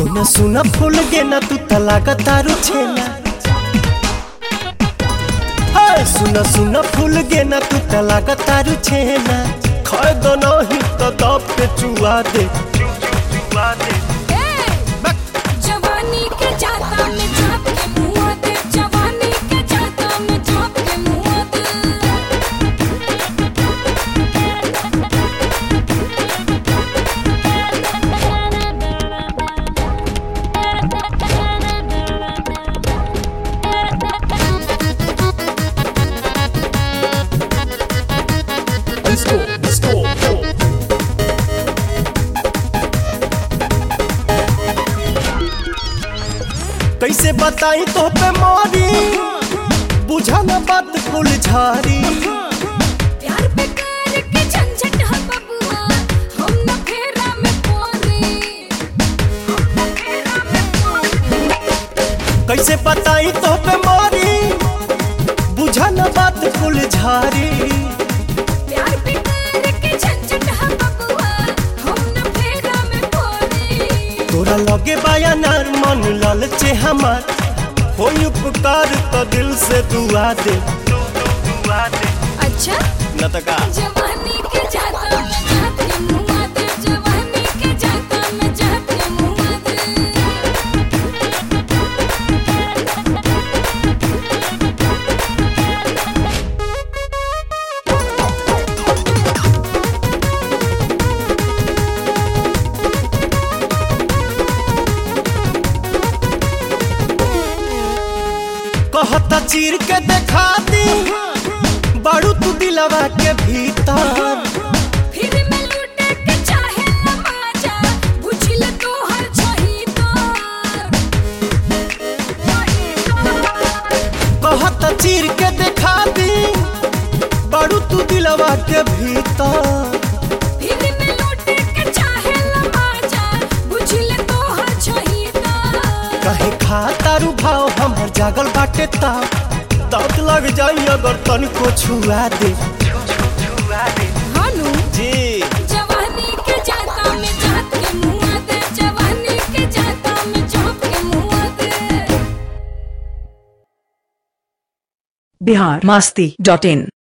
सुना सुना फूल गे ना तू तलाका तारू छेना हाय सुना सुना फूल गे ना तू तलाका तारू छेना खै दो नहीं तो दब पे चुआ दे चुआ दे जवानी के जाता में झाँप के मुँह दे जवानी के जाता में झाँप के मुँह दे कैसे बताई तो पे मारी बुझा ना बात फूल झारी प्यार पे कर के झंझट है बबुआ हम न फेरा में पोरी हम न फेरा में पोरी कैसे बताई तो पे मारी बुझा ना बात फूल झारी प्यार पे कर के झंझट है बबुआ हम न फेरा में पोरी तोरा लगे बाया नार मन लालचे हमार होई उपकार तो दिल से दुआ दे दुआ दे अच्छा न तो का जवानी के जाता में झाँप के मुँह दे जवानी के जाता में झाँप के मुँह दे कहता चीर के देखा दी बाड़ू तू दिलवा के भीतर फिर मैं लूटे के चाहे न माजा बुझिल तो हर छही तो कहता चीर के देखा दी बाड़ू तू दिलवा के भीतर फिर मैं लूटे के चाहे न माजा बुझिल तो हर छही तो कहे खा तारू भाव हमर जागल बाटे ता दांत लग जाई अगर तनिको छुआ दे छुआ दे हानू जी जवानी के जाता में झाँप के मुँह दे जवानी के जाता में झाँप के मुँह दे बिहार मस्ती डॉट इन